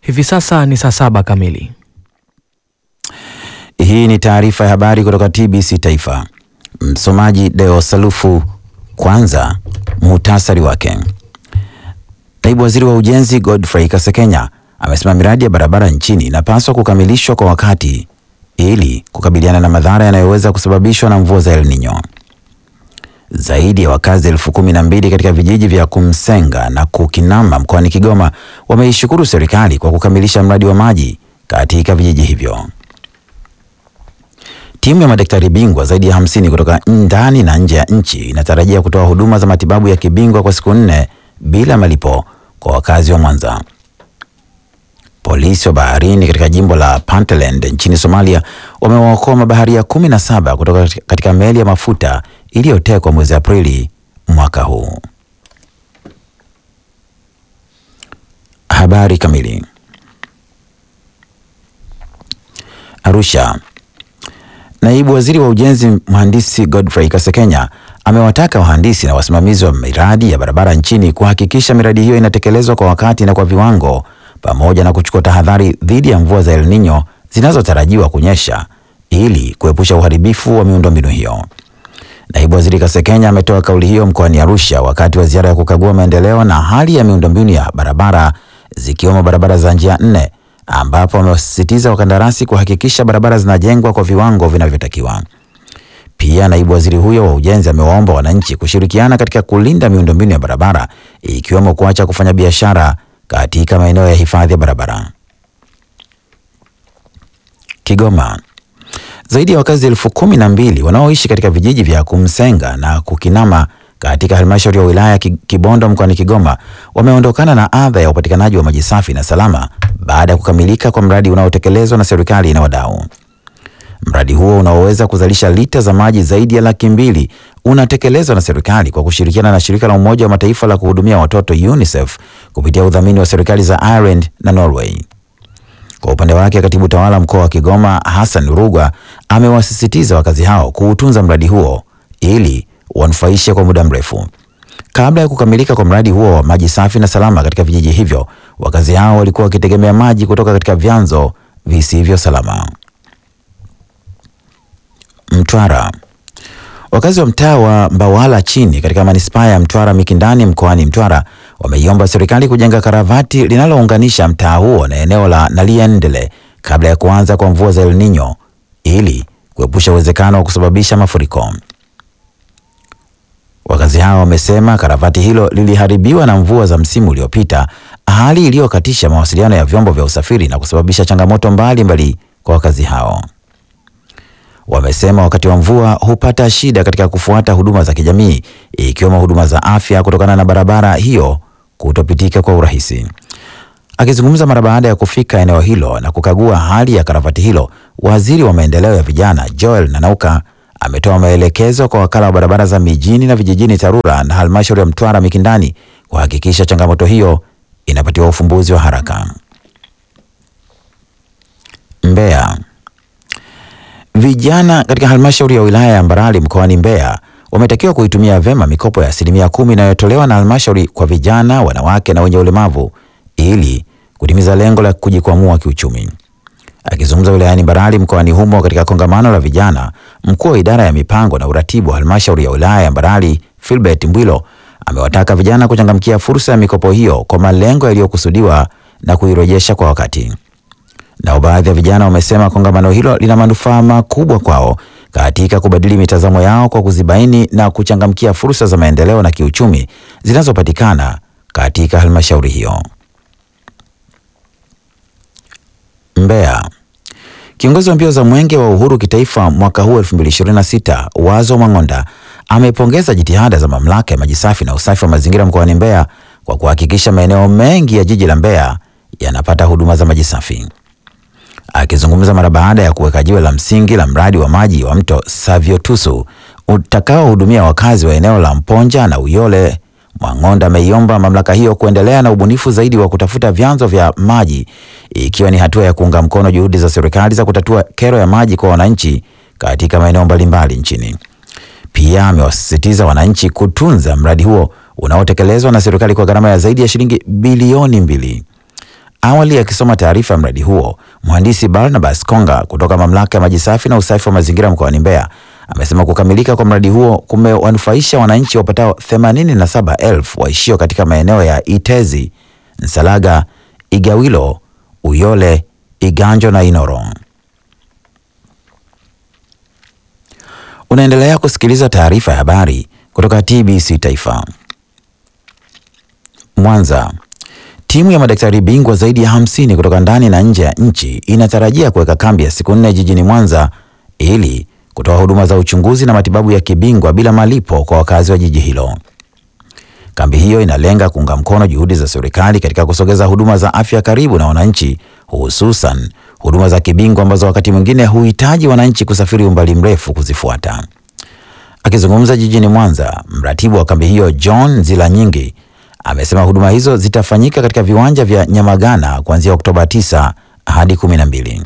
Hivi sasa ni saa saba kamili. Hii ni taarifa ya habari kutoka TBC Taifa. Msomaji Deo Salufu. Kwanza muhtasari wake. Naibu Waziri wa Ujenzi Godfrey Kasekenya amesema miradi ya barabara nchini inapaswa kukamilishwa kwa wakati ili kukabiliana na madhara yanayoweza kusababishwa na mvua za El Nino. Zaidi ya wakazi elfu kumi na mbili katika vijiji vya Kumsenga na Kukinamba mkoani Kigoma wameishukuru serikali kwa kukamilisha mradi wa maji katika vijiji hivyo. Timu ya madaktari bingwa zaidi ya hamsini kutoka ndani na nje ya nchi inatarajia kutoa huduma za matibabu ya kibingwa kwa siku nne bila malipo kwa wakazi wa Mwanza. Polisi wa baharini katika jimbo la Puntland nchini Somalia wamewaokoa mabaharia kumi na saba kutoka katika meli ya mafuta iliyotekwa mwezi Aprili mwaka huu. Habari kamili. Arusha. Naibu Waziri wa Ujenzi Mhandisi Godfrey Kasekenya amewataka wahandisi na wasimamizi wa miradi ya barabara nchini kuhakikisha miradi hiyo inatekelezwa kwa wakati na kwa viwango pamoja na kuchukua tahadhari dhidi ya mvua za El Nino zinazotarajiwa kunyesha ili kuepusha uharibifu wa miundombinu hiyo. Naibu Waziri Kasekenya ametoa kauli hiyo mkoani Arusha wakati wa ziara ya kukagua maendeleo na hali ya miundombinu ya barabara zikiwemo barabara za njia nne ambapo wamewasisitiza wakandarasi kuhakikisha barabara zinajengwa kwa viwango vinavyotakiwa. Pia naibu waziri huyo wa ujenzi amewaomba wananchi kushirikiana katika kulinda miundombinu ya barabara ikiwemo kuacha kufanya biashara katika maeneo ya hifadhi ya barabara. Kigoma. Zaidi ya wakazi elfu kumi na mbili wanaoishi katika vijiji vya Kumsenga na Kukinama katika halmashauri ya wilaya Kibondo mkoani Kigoma wameondokana na adha ya upatikanaji wa maji safi na salama baada ya kukamilika kwa mradi unaotekelezwa na serikali na wadau. Mradi huo unaoweza kuzalisha lita za maji zaidi ya laki mbili unatekelezwa na serikali kwa kushirikiana na shirika la Umoja wa Mataifa la kuhudumia watoto UNICEF kupitia udhamini wa serikali za Ireland na Norway. Kwa upande wake, katibu tawala mkoa wa Kigoma Hassan Rugwa amewasisitiza wakazi hao kuutunza mradi huo ili wanufaishe kwa muda mrefu. Kabla ya kukamilika kwa mradi huo wa maji safi na salama katika vijiji hivyo, wakazi hao walikuwa wakitegemea maji kutoka katika vyanzo visivyo salama. Mtwara. Wakazi wa mtaa wa Mbawala chini katika manispaa ya Mtwara Mikindani mkoani Mtwara wameiomba serikali kujenga karavati linalounganisha mtaa huo na eneo la Naliendele kabla ya kuanza kwa mvua za El Nino ili kuepusha uwezekano wa kusababisha mafuriko. Wakazi hao wamesema karavati hilo liliharibiwa na mvua za msimu uliopita, hali iliyokatisha mawasiliano ya vyombo vya usafiri na kusababisha changamoto mbalimbali mbali kwa wakazi hao. Wamesema wakati wa mvua hupata shida katika kufuata huduma za kijamii ikiwemo huduma za afya kutokana na barabara hiyo kutopitika kwa urahisi. Akizungumza mara baada ya kufika eneo hilo na kukagua hali ya karavati hilo, waziri wa maendeleo ya vijana Joel Nanauka ametoa maelekezo kwa wakala wa barabara za mijini na vijijini TARURA na halmashauri ya Mtwara Mikindani kuhakikisha changamoto hiyo inapatiwa ufumbuzi wa haraka. Mbeya. Vijana katika halmashauri ya wilaya ya Mbarali mkoani Mbeya wametakiwa kuitumia vyema mikopo ya asilimia kumi inayotolewa na halmashauri kwa vijana, wanawake na wenye ulemavu ili kutimiza lengo la kujikwamua kiuchumi. Akizungumza wilayani Mbarali mkoani humo katika kongamano la vijana, mkuu wa idara ya mipango na uratibu wa halmashauri ya wilaya ya Mbarali Philbert Mbwilo amewataka vijana kuchangamkia fursa ya mikopo hiyo kwa malengo yaliyokusudiwa na kuirejesha kwa wakati. Nao baadhi ya vijana wamesema kongamano hilo lina manufaa makubwa kwao katika kubadili mitazamo yao kwa kuzibaini na kuchangamkia fursa za maendeleo na kiuchumi zinazopatikana katika halmashauri hiyo. Mbeya. Kiongozi wa mbio za Mwenge wa Uhuru kitaifa mwaka huu 2026 Wazo Mang'onda amepongeza jitihada za mamlaka ya maji safi na usafi wa mazingira mkoani Mbeya kwa kuhakikisha maeneo mengi ya jiji la Mbeya yanapata huduma za maji safi. Akizungumza mara baada ya kuweka jiwe la msingi la mradi wa maji wa mto Saviotusu utakaohudumia wakazi wa eneo la Mponja na Uyole, Mwang'onda ameiomba mamlaka hiyo kuendelea na ubunifu zaidi wa kutafuta vyanzo vya maji ikiwa ni hatua ya kuunga mkono juhudi za serikali za kutatua kero ya maji kwa wananchi katika maeneo mbalimbali nchini. Pia amewasisitiza wananchi kutunza mradi huo unaotekelezwa na serikali kwa gharama ya zaidi ya shilingi bilioni mbili. Awali akisoma taarifa ya mradi huo, mhandisi Barnabas Konga kutoka mamlaka ya maji safi na usafi wa mazingira mkoani Mbeya amesema kukamilika kwa mradi huo kumewanufaisha wananchi wapatao 87,000 waishio katika maeneo ya Itezi, Nsalaga, Igawilo, Uyole, Iganjo na Inoro. Unaendelea kusikiliza taarifa ya habari kutoka TBC Taifa. Mwanza. Timu ya madaktari bingwa zaidi ya hamsini kutoka ndani na nje ya nchi inatarajia kuweka kambi ya siku nne jijini Mwanza ili kutoa huduma za uchunguzi na matibabu ya kibingwa bila malipo kwa wakazi wa jiji hilo. Kambi hiyo inalenga kuunga mkono juhudi za serikali katika kusogeza huduma za afya karibu na wananchi, hususan huduma za kibingwa ambazo wakati mwingine huhitaji wananchi kusafiri umbali mrefu kuzifuata. Akizungumza jijini Mwanza, mratibu wa kambi hiyo John Zilanyingi amesema huduma hizo zitafanyika katika viwanja vya Nyamagana kuanzia Oktoba 9 hadi 12.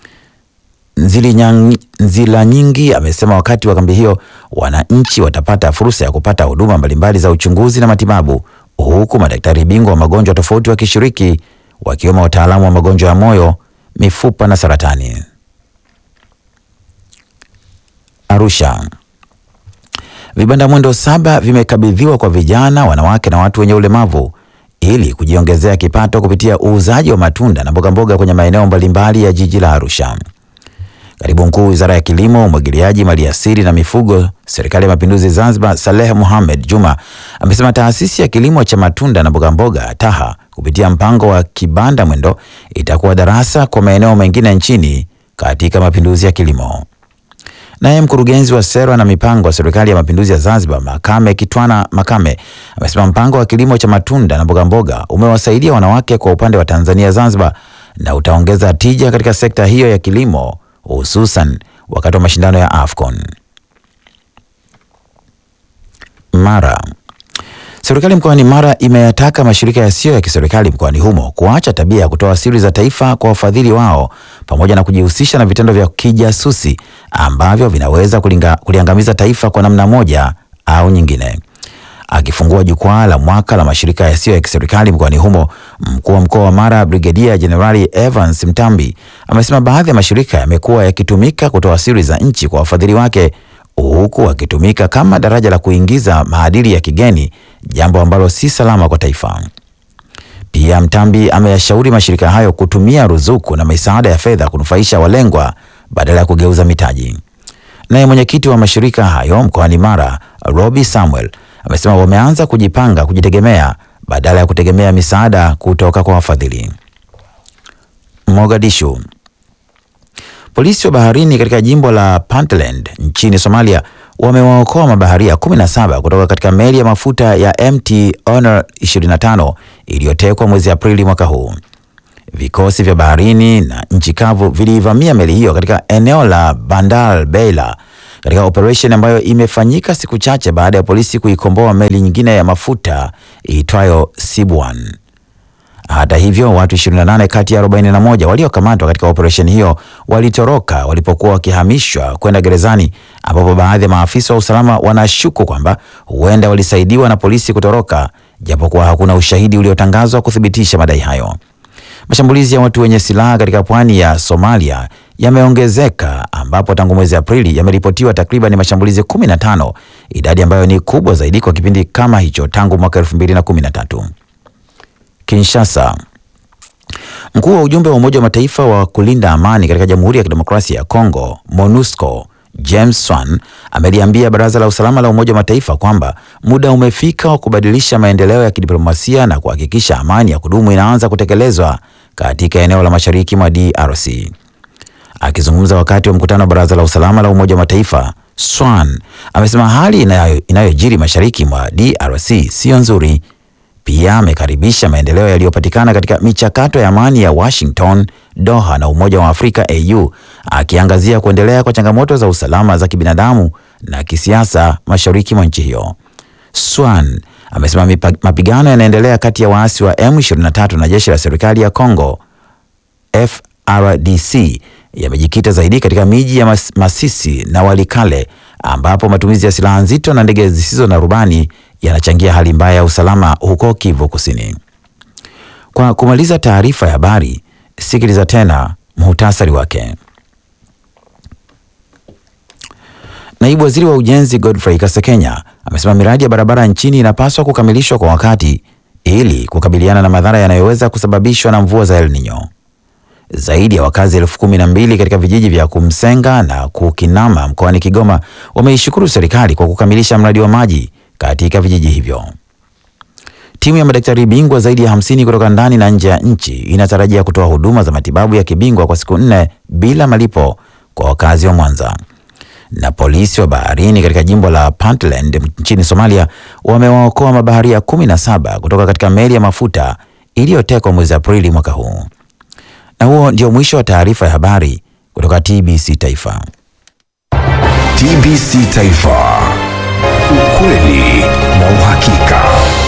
Nzila nyingi amesema wakati wa kambi hiyo wananchi watapata fursa ya kupata huduma mbalimbali za uchunguzi na matibabu, huku madaktari bingwa wa magonjwa tofauti wakishiriki, wakiwemo wataalamu wa magonjwa ya moyo, mifupa na saratani. Arusha. Vibanda mwendo saba vimekabidhiwa kwa vijana, wanawake na watu wenye ulemavu ili kujiongezea kipato kupitia uuzaji wa matunda na mbogamboga kwenye maeneo mbalimbali ya jiji la Arusha. Katibu Mkuu Wizara ya Kilimo, Umwagiliaji, Maliasili na Mifugo, Serikali ya Mapinduzi Zanzibar, Saleh Mohamed Juma amesema taasisi ya kilimo cha matunda na mbogamboga TAHA kupitia mpango wa kibanda mwendo itakuwa darasa kwa maeneo mengine nchini katika mapinduzi ya kilimo. Naye mkurugenzi wa sera na mipango wa Serikali ya Mapinduzi ya Zanzibar, Makame Kitwana Makame, amesema mpango wa kilimo cha matunda na mbogamboga umewasaidia wanawake kwa upande wa Tanzania Zanzibar na utaongeza tija katika sekta hiyo ya kilimo hususan wakati wa mashindano ya AFCON. Mara. Serikali mkoani Mara imeyataka mashirika yasiyo ya kiserikali mkoani humo kuacha tabia ya kutoa siri za taifa kwa wafadhili wao pamoja na kujihusisha na vitendo vya kijasusi ambavyo vinaweza kulinga, kuliangamiza taifa kwa namna moja au nyingine. Akifungua jukwaa la mwaka la mashirika yasiyo ya kiserikali mkoani humo, mkuu wa mkoa wa Mara Brigedia Jenerali Evans Mtambi amesema baadhi ya mashirika yamekuwa yakitumika kutoa siri za nchi kwa wafadhili wake huku wakitumika kama daraja la kuingiza maadili ya kigeni, jambo ambalo si salama kwa taifa. Pia Mtambi ameyashauri mashirika hayo kutumia ruzuku na misaada ya fedha kunufaisha walengwa badala ya kugeuza mitaji. Naye mwenyekiti wa mashirika hayo mkoani Mara Robi Samuel amesema wameanza kujipanga kujitegemea badala ya kutegemea misaada kutoka kwa wafadhili. Mogadishu. Polisi wa baharini katika jimbo la Puntland nchini Somalia wamewaokoa mabaharia 17 kutoka katika meli ya mafuta ya MT Honor 25 iliyotekwa mwezi Aprili mwaka huu. Vikosi vya baharini na nchi kavu vilivamia meli hiyo katika eneo la Bandar Beila katika operesheni ambayo imefanyika siku chache baada ya polisi kuikomboa meli nyingine ya mafuta iitwayo Sibwan. Hata hivyo, watu 28 kati ya 41 waliokamatwa katika operesheni hiyo walitoroka walipokuwa wakihamishwa kwenda gerezani, ambapo baadhi ya maafisa wa usalama wanashuku kwamba huenda walisaidiwa na polisi kutoroka, japokuwa hakuna ushahidi uliotangazwa kuthibitisha madai hayo. Mashambulizi ya watu wenye silaha katika pwani ya Somalia yameongezeka ambapo tangu mwezi Aprili yameripotiwa takriban mashambulizi 15, idadi ambayo ni kubwa zaidi kwa kipindi kama hicho tangu mwaka 2013. Kinshasa. Mkuu wa ujumbe wa Umoja wa Mataifa wa kulinda amani katika Jamhuri ya Kidemokrasia ya Kongo, MONUSCO, James Swan ameliambia Baraza la Usalama la Umoja wa Mataifa kwamba muda umefika wa kubadilisha maendeleo ya kidiplomasia na kuhakikisha amani ya kudumu inaanza kutekelezwa katika eneo la Mashariki mwa DRC. Akizungumza wakati wa mkutano wa Baraza la Usalama la Umoja wa Mataifa, Swan amesema hali inayo, inayojiri mashariki mwa DRC siyo nzuri. Pia amekaribisha maendeleo yaliyopatikana katika michakato ya amani ya Washington, Doha na Umoja wa Afrika AU, akiangazia kuendelea kwa changamoto za usalama za kibinadamu na kisiasa mashariki mwa nchi hiyo. Swan amesema mapigano yanaendelea kati ya waasi wa M23 na jeshi la serikali ya Congo FRDC yamejikita zaidi katika miji ya Mas Masisi na Walikale ambapo matumizi ya silaha nzito na ndege zisizo na rubani yanachangia hali mbaya ya usalama huko Kivu Kusini. Kwa kumaliza taarifa ya habari, sikiliza tena muhtasari wake. Naibu Waziri wa Ujenzi Godfrey Kasekenya amesema miradi ya barabara nchini inapaswa kukamilishwa kwa wakati ili kukabiliana na madhara yanayoweza kusababishwa na mvua za El Nino. Zaidi ya wakazi elfu kumi na mbili katika vijiji vya Kumsenga na Kukinama mkoani Kigoma wameishukuru serikali kwa kukamilisha mradi wa maji katika vijiji hivyo. Timu ya madaktari bingwa zaidi ya hamsini kutoka ndani na nje ya nchi inatarajia kutoa huduma za matibabu ya kibingwa kwa siku nne bila malipo kwa wakazi wa Mwanza. Na polisi wa baharini katika jimbo la Puntland nchini Somalia wamewaokoa mabaharia kumi na saba kutoka katika meli ya mafuta iliyotekwa mwezi Aprili mwaka huu. Na huo ndio mwisho wa taarifa ya habari kutoka TBC Taifa. TBC Taifa, ukweli na uhakika.